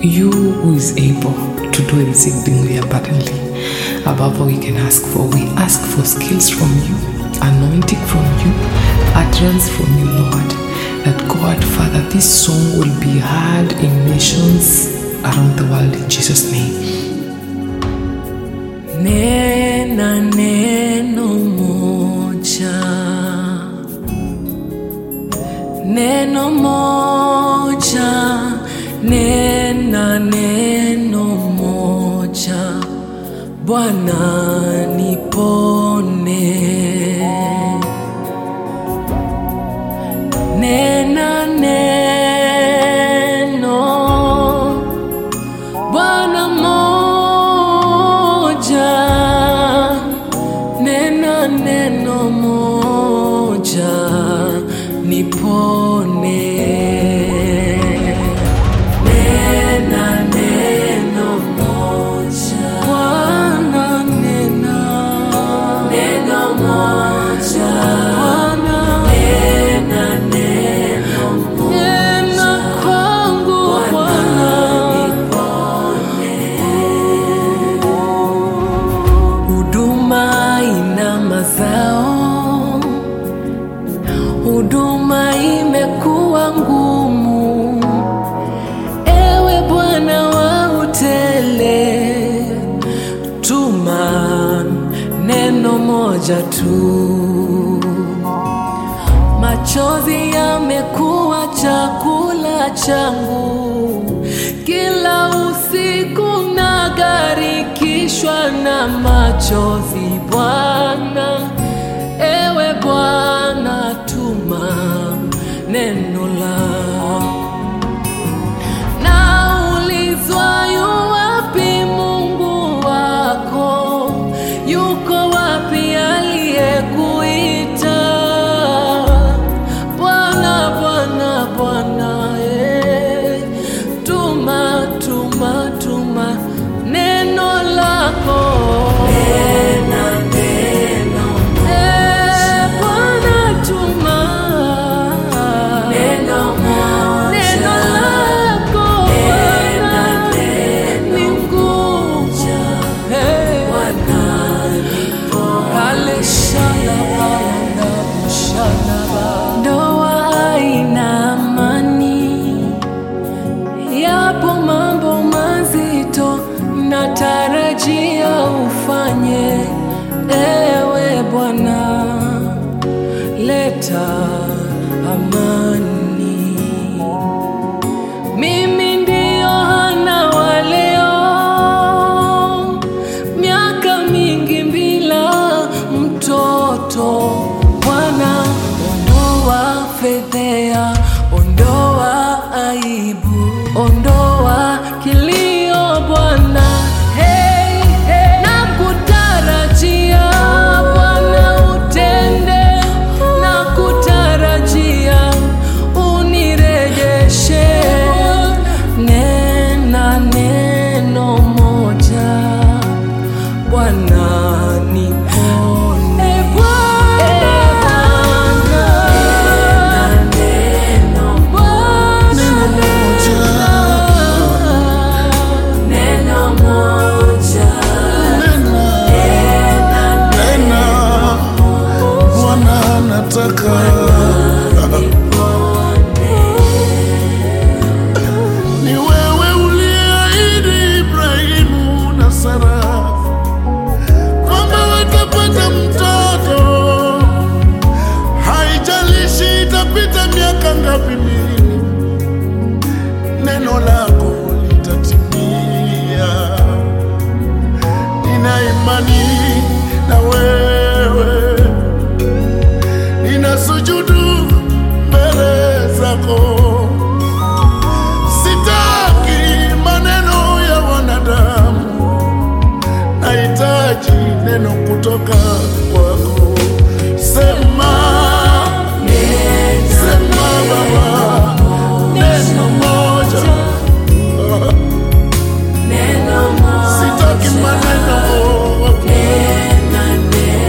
you who is able to do exceedingly abundantly above all we can ask for. We ask for skills from you, anointing from you, utterance from you, Lord. That God, Father, this song will be heard in nations around the world in Jesus' name. Nena neno moja, neno moja, nena neno moja, Bwana nipone. Nena neno Bwana moja, nena neno moja, nipone. Nena neno moja, Bwana nena neno moja, Bwana nena neno moja, nena kwangu Bwana huduma ina mazao, huduma imekuwa ngumu. Ewe Bwana wa utele, tuma neno moja tu. Machozi yamekuwa chakula changu, kila usiku nagarikishwa na machozi. Bwana, ewe Bwana, tuma neno lako. Naulizwa yu wapi Mungu wako? Yuko wapi aliyekuita? Bwana, Bwana, Bwana, eh, tuma, tuma, tuma neno lako. Eh, Bwana, tuma neno lako Bwana ni nguvu. Eh, Ale shalaba, ndabu shalaba. Ndoa haina amani, yapo mambo mazito natarajia ufanye, ewe Bwana, leta amani. Mimi ndio Hana wa leo, miaka mingi bila mtoto. Bwana, ondoa fedhea, ondoa aibu, ondoa kilio Bwana. Hey, hey. Nakutarajia Bwana utende, nakutarajia unirejeshe. Nena neno moja Bwana nipone. E Bwana, Bwana neno moja. Nena, Bwana nataka ni wewe uliahidi Ibrahimu na Sara kwamba watapata mtoto, haijalishi itapita miaka ngapi mingi, neno lako litatimia. Nina imani na wewe, nina sujudu mbele zako. Sitaki maneno ya wanadamu, nahitaji neno kutoka kwako. Sema, sema Baba, neno moja. Sitaki maneno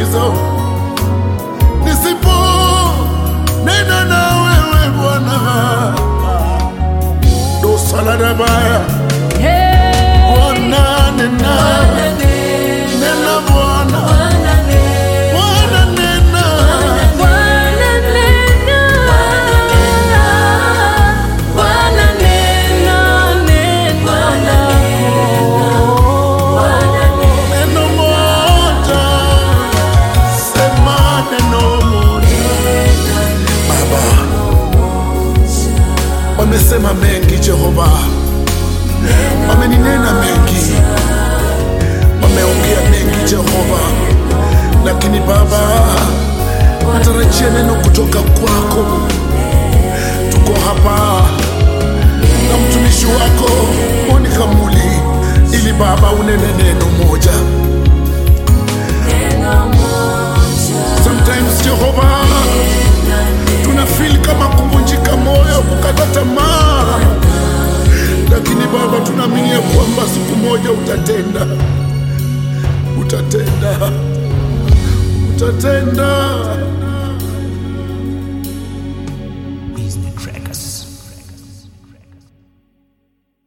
tatizo nisipo nena na wewe Bwana, dosaladabaya Bwana nena nena Bwana Bwana nena neno moja, sema neno moja. Baba, wamesema mengi Jehova, wameninena mengi, wameongea mengi Jehova, lakini Baba, natarajia neno kutoka kwako. Tuko hapa na mtumishi wako Monica Muli, ili Baba unene neno moja. Sometimes Jehova, tuna feel kama kuvunjika moyo, kukata tamaa, lakini Baba tunaamini ya kwamba siku moja utatenda, utatenda, utatenda. Business Trackers.